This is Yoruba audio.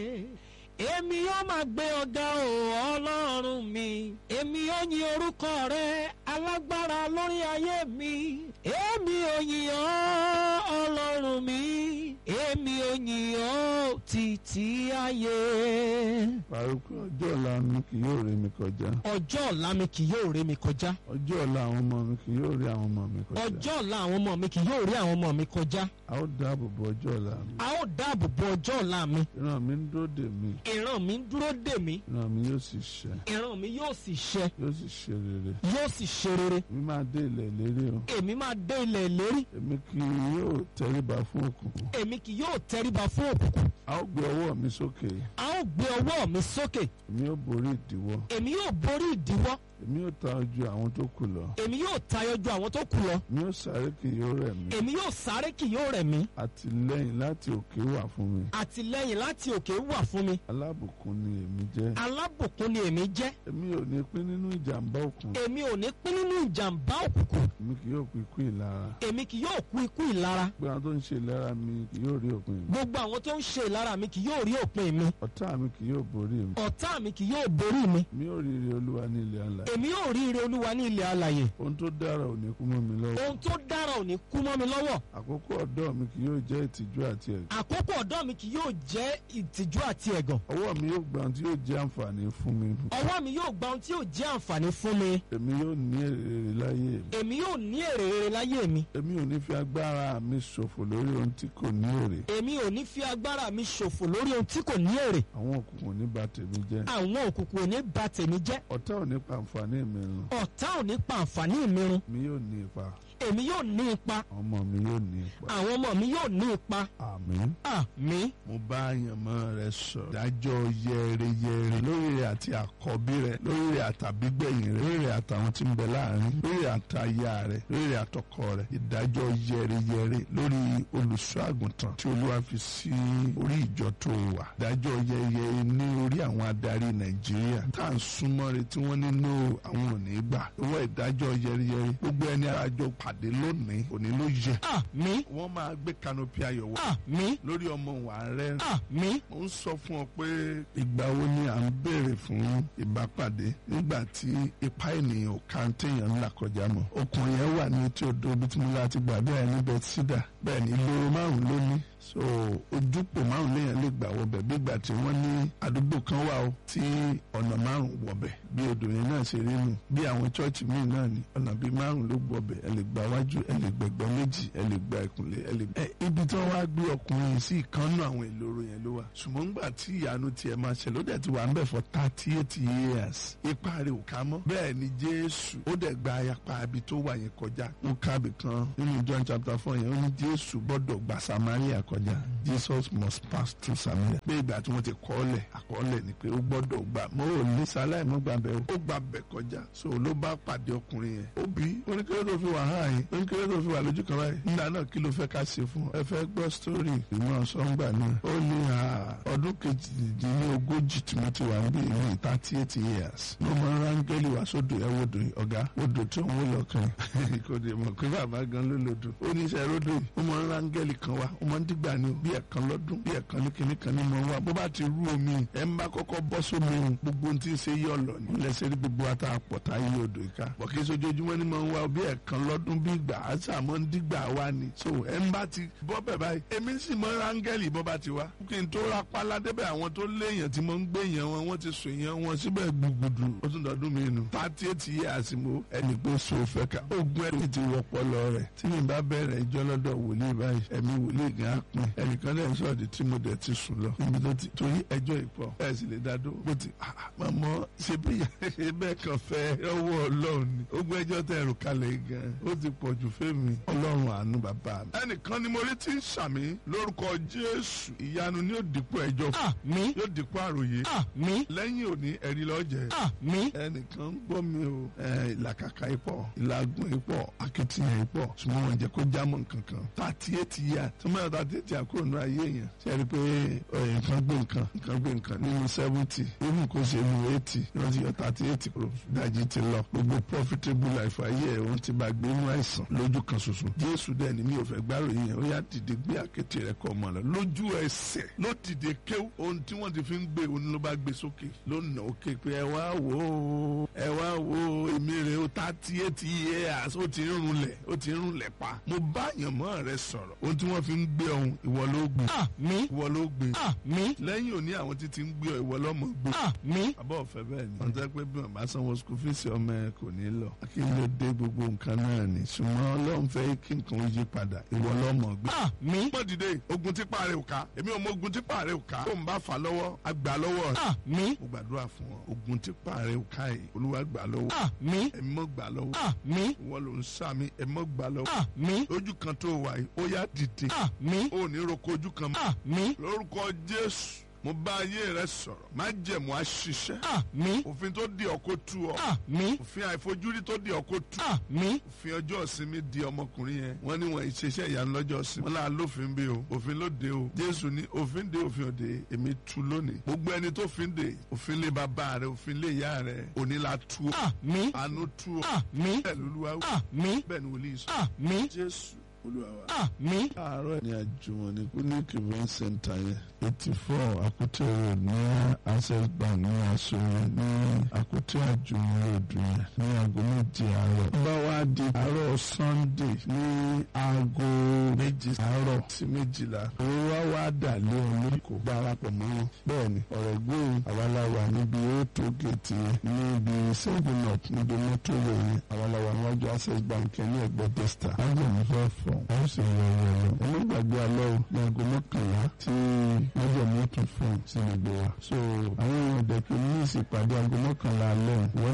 èmi yóò máa gbé ọ̀gá o ọlọ́run mi èmi yóò yin orúkọ rẹ alágbára lórí ayé mi èmi ò yìn ọ́ ọlọ́run mi èmi ò yìn ọ́ títí ayé. Parukú ọjọ́ ọ̀la mi kì yóò rí mi kọjá. ọjọ́ ọ̀la mi kì yóò ré mi kọjá Ọjọ́ ọ̀la àwọn ọmọ mi kì yóò rí àwọn ọmọ mi kọjá. ọjọ́ ọ̀la àwọn ọmọ mi kì yóò rí àwọn ọmọ mi kọjá A ó dáàbò bo ọjọ́ ọ̀la mi. a ó dáàbò bo ọjọ́ ọ̀la mi Ìran mi ń dúró dè mí. ìran mi ń dúró dè mí Ìran mi yóò sì ṣẹ. ìran mi yóò sì ṣẹ Yóò sì ṣe rere. yóò sì ṣe rere Mi máa dé ilẹ̀ ìlérí o. èmi máa dé ilẹ̀ ìlérí Èmi kì yóò tẹríba fún òkùnkùn. èmi kì yóò tẹríba fún òkùnkùn A ó gbé ọwọ́ mi sókè. a ó gbé ọwọ́ mi sókè Èmi yóò borí ìdíwọ́. èmi yóò borí ìdíwọ́ Èmi yóò ta ojú àwọn tó kù lọ. èmi yóò tayọ ju àwọn tó kù lọ Èmi yóò sáré kì yóò rẹ̀ mí. èmi yóò sáré kì yóò rẹ̀ mí Àtìlẹ́yìn láti òkè wà fún mi. àtìlẹ́yìn láti òkè wà fún mi Alábùkún ni èmi jẹ́. alábùkún ni èmi jẹ́ Èmi ò ní pín nínú ìjàmbá òkun. èmi ò ní pín nínú ìjàmbá òkùnkùn Èmi kì yóò kú ikú ìlara. èmi kì yóò kú ikú ìlara Gbogbo àwọn tó ń ṣe ìlara mi kì yóò rí òpin mi. gbogbo àwọn tó ń ṣe ìlara mi kì yóò rí òpin mi Ọ̀tá mi kì yóò borí mi. ọ̀tá mi kì yóò borí mi Mi ò rí ire Olúwa ní ilẹ̀ àlà. èmi yóò rí ire olúwa ní ilẹ̀ alàyè Ohun tó dára ò ní kú mọ́ mi lọ́wọ́. ohun tó dára ò ní kú mọ́ mi lọ́wọ́ Àkókò ọ̀dọ́ mi kì yóò jẹ́ ìtìjú àti ẹ̀gàn. àkókò ọ̀dọ́ mi kì yóò jẹ́ ìtìjú àti ẹ̀gàn Ọwọ́ mi yóò gba ohun tí yóò jẹ́ àǹfààní fún mi. ọwọ́ mi yóò gba ohun tí yóò jẹ́ àǹfààní fún mi Èmi yóò ní èrè rere láyé mi. èmi yóò ní èrè rere láyé mi Èmi ò ní fi agbára mi ṣòfò lórí ohun tí kò ní èrè. èmi ò ní fi agbára mi ṣòfò lórí ohun tí kò ní èrè Àwọn òkùnkùn ò ní bà tèmi jẹ́. àwọn òkùnkùn ò ní bà tèmi jẹ́ Ọ̀tá ò ní pa àǹfààní mi run. ọ̀tá ò ní pa àǹfààní mi run Mi yóò ní ipa. èmi yóò ní ipa Àwọn ọmọ mi yóò ní ipa. àwọn ọmọ mi yóò ní ipa Àmín. àmín mo bá àyànmọ́ rẹ sọ dájọ́ yẹreyẹre lórí rẹ àti àkọ́bí rẹ lórí rẹ àtàbígbẹ̀yìn rẹ lórí rẹ àtàwọn tí ń bẹ láàrin lórí rẹ àtàyà rẹ lórí rẹ àtọkọ rẹ ìdájọ́ yẹreyẹre lórí olùṣọ́ àgùntàn tí olúwa fi sí orí ìjọ tó wà ìdájọ́ yẹreyẹre ní orí àwọn adarí nàìjíríà tá à ń súnmọ́ rẹ tí wọ́n nínú àwọn ò ní gbà owó ìdájọ́ yẹreyẹre gbogbo ẹni arajọ pàdé lónìí òní ló yẹ àmín wọ́n máa gbé kanopi ayọ̀ wọ àmín lórí ọmọ wa rẹ àmín mo ń sọ fún ọ pé ìgbà wo ni à ń béèrè fún ìbápàdé nígbà tí ipá ènìyàn ò ká ń téèyàn ńlá kọjá mọ́ ọkùnrin yẹn wà ní etí odò ibi tí mo láti gbà bẹ́ẹ̀ ní bẹ́tísídà bẹ́ẹ̀ ní ìloro márùn ló ní so ojúpò márùn léèyàn lè gbà wọbẹ̀ bí ìgbà tí wọ́n ní àdúgbò kan wà ó tí ọ̀nà márùn wọbẹ̀ bí odò yẹn náà ṣe rí nù bí àwọn chọ́ọ̀chì míì náà ní ọ̀nà bíi márùn ló gbọbẹ̀ ẹ lè gba wájú ẹ lè gbẹ̀gbẹ́ méjì ẹ lè gba ìkùnlé ẹ lè. ẹ ibi tí wọ́n wá gbé ọkùnrin yìí sí ìkànnù àwọn ìloro yẹn ló wà ṣùgbọ́n nígbà tí ìyanu tiẹ̀ máa ṣẹlẹ̀ ó dẹ̀ ti wà ń bẹ̀ for thirty eight years ipa rẹ̀ ò ká mọ́ bẹ́ẹ̀ ni Jésù ó dẹ̀ gba ayapa ibi tó wà yẹn kọjá ó kábì kan nínú John chapter four yẹn ó ní Jésù gbọ́dọ̀ gba Samaria kọjá Jesus must pass through Samaria pé ìgbà tí wọ́n ti kọ́lẹ̀ àkọọ́lẹ̀ ni pé ó gbọ́dọ̀ gbà mọ́ ò ní sáláì mọ́ gbà bẹ́ẹ̀ ó gbà bẹ̀ kọjá so ló bá pàdé ọkùnrin yẹn ó bí oníkéré tó fi wà hàn yín oníkéré tó fi wà lójú kan báyìí nígbà náà kí ló fẹ́ ká ṣe fún ọ ẹ fẹ́ gbọ́ sítórì ìmọ̀ sọ́ngbà náà ó ní ọdún kejìdínlógójì tí mo ti wà níbí ìlú thirty eight years ló mọ rángẹ́lì wá sódò ẹ wodò yìí ọ̀gá odò tí òun lọ kàn kò dé mọ̀ pé bàbá gan ló lodò ó ní iṣẹ́ ródò yìí ó mọ rángẹ́lì kan wá ó mọ ń dìgbà ní bí ẹ̀kan lọ́dún bí ẹ̀kan ní kinní kan ní mọ̀ wá bó bá ti rú omi ẹ̀ ń bá kọ́kọ́ bọ́ sómi òun gbogbo ohun tí ń ṣe yọ̀ lọ ní lẹ́sẹ̀ rí gbogbo ata àpọ̀tá yí odò ìka bọ̀kí sojoojúmọ́ ni mọ̀ ń wá bí ẹ̀kan lọ́dún bí ìgbà àṣà mọ́ ń dìgbà wá ni so ẹ̀ ń bá ti bọ́ bẹ̀ báyìí èmi sì mọ rángẹ́lì bọ́ bá ti wá kí n tó ra pálá débẹ̀ àwọn tó léèyàn tí mo ń gbé yẹn wọn wọ́n ti sùn yẹn wọn síbẹ̀ gbùgbùdù ó tún dọ̀dún mi nù thirty eight years mo ẹnì pé so fẹ́ ká ogun ẹni ti wọ́pọ̀ lọ rẹ̀ tí mi bá bẹ̀rẹ̀ ìjọ lọ́dọ̀ wòlíì báyìí ẹ̀mí wòlíì gan á pin ẹnìkan dẹ̀ ń sọ̀rọ̀ di tí mo dẹ̀ ti sùn lọ níbi tó ti torí ẹjọ́ ìpọ̀ ẹ̀ sì lè dá dó bó ti mọ̀mọ́ ṣe bí bẹ́ẹ̀ kan fẹ́ ọwọ́ ọlọ́run ni ogun ẹjọ́ tẹ̀ rò kalẹ̀ gan ó ti pọ̀ jù fẹ́mi ọlọ́run àánú bàbá mi. ẹnìkan ni mo rí tí ń sàmì lórúkọ jésù ìyanu ni yóò dípò ẹjọ́ àmín yóò dípò àròyé àmín lẹ́yìn òní ẹ̀rí lọ́jẹ̀ àmín ẹnìkan ń gbọ́ mi o ẹ, ìlàkàkà ipò ìlàgùn ipò akitiyan ipò ṣùgbọ́n wọn jẹ́ kó jámọ́ nǹkan kan thirty eight years tí wọ́n yọ thirty tí a kúrò ní ayé èèyàn ṣe é rí i pé ọ̀yẹ̀ nǹkan gbé nǹkan nǹkan gbé nǹkan nínú seventy even kò ṣe nu eighty ni wọ́n ti yọ thirty eight kúrò dájí ti lọ gbogbo profitable life ayé ẹ̀ òun ti bá gbé inú àìsàn lójú kan ṣoṣo jésù dẹ̀ ni mi ò fẹ́ gbárò yìí yẹn ó yá dìde gbé àkété rẹ̀ kọ́ ọmọ rẹ̀ lójú ẹsẹ̀ ló dìde kéw ohun tí wọ́n ti fi ń gbé òun ló bá gbé sókè ló nà ó ké pé ẹ wá wò ó ẹ wá wò ó èmi rè ó thirty eight years ó ti ń runlẹ̀ ó ti ń runlẹ̀ pa mo bá àyànmọ́ rẹ sọ̀rọ̀ ohun tí wọ́n fi ń gbé ọ̀hún ìwọ ló gbé àmín ìwọ ló gbé àmín lẹ́yìn òní àwọn títí ń gbé ọ ìwọ lọ́mọ gbé àmín àbọ̀ ọ̀fẹ́ bẹ́ẹ̀ ni wọ́n tẹ́ pé bí wọ́n bá sanwó school fees ọmọ ẹ kò ní lọ kí ló dé gbogbo nǹkan náà ni ṣùgbọ́n ọlọ́run fẹ́ kí nǹkan ó yí padà ìwọ lọ́mọ gbé àmín mọ dìde ogun tí paare ò ká èmi ò mọ ogun tí paare ò ká tó ń bá fà lọ́wọ́ àgbà lọ́wọ́ rẹ̀ àmín mo gbàdúrà fún ọ ogun tí paare ò ká yìí olúwa gbà lọ́wọ́ àmín ẹ̀mí mọ́ gbà lọ́wọ́ àmín ìwọ ló ń sàmì ẹ̀mí mọ́ gbà lọ́wọ́ àmín lójú kan tó wà yìí ó yá dìde àmín ó ní roko ojú kan mọ́ àmín lórúkọ jésù mo bá ayé rẹ sọ̀rọ̀ má jẹ̀mú àṣìṣe àmín òfin tó di ọkọ tú ọ àmín òfin àìfojúrí tó di ọkọ tú àmín òfin ọjọ́ ìsinmi di ọmọkùnrin yẹn wọ́n ní wọn ìṣeṣẹ́ ìyanu lọ́jọ́ ìsinmi wọ́n là lófin bí o òfin ló de o jésù ní òfin de òfin òde èmi tú lónìí gbogbo ẹni tó fin de òfin lé bàbá rẹ òfin lé ìyá rẹ òní la tú o àmín àánú tú o àmín bẹ́ẹ̀ lolúwa wí àmín bẹ́ẹ̀ ni wòlíì sọ àmín jésù olúwa wa. àmín àárọ̀ ní àjùmọ̀ní clinic event center yẹn eighty four Akute road ní access bank ní asorin ní Akute àjùmọ̀ road yẹn ní aago méje àárọ̀. bá wa di àárọ̀ sunday ní aago méjì àárọ̀ sí méjìlá. òun wá wá dà lé wọn lórí kò darapọ̀ mọ́ wọn. bẹ́ẹ̀ni ọ̀rọ̀ gbóhùn àwaláwa níbi ètò gèètì yẹn níbi seven up níbi mọ́tò yẹn àwaláwa níwájú access bank yẹn ní ẹ̀gbẹ́ testa. ájò ní fẹ́ fọ́ wọ́n sì yọ ọ̀rọ̀ lọ. onígbàgbé alẹ́ o ní aago mọ́kànlá tí májèmú tún fún sí gbogbo wa. so àwọn èèyàn dẹ̀kun ní ìsìpàdé aago mọ́kànlá alẹ́ wọ́n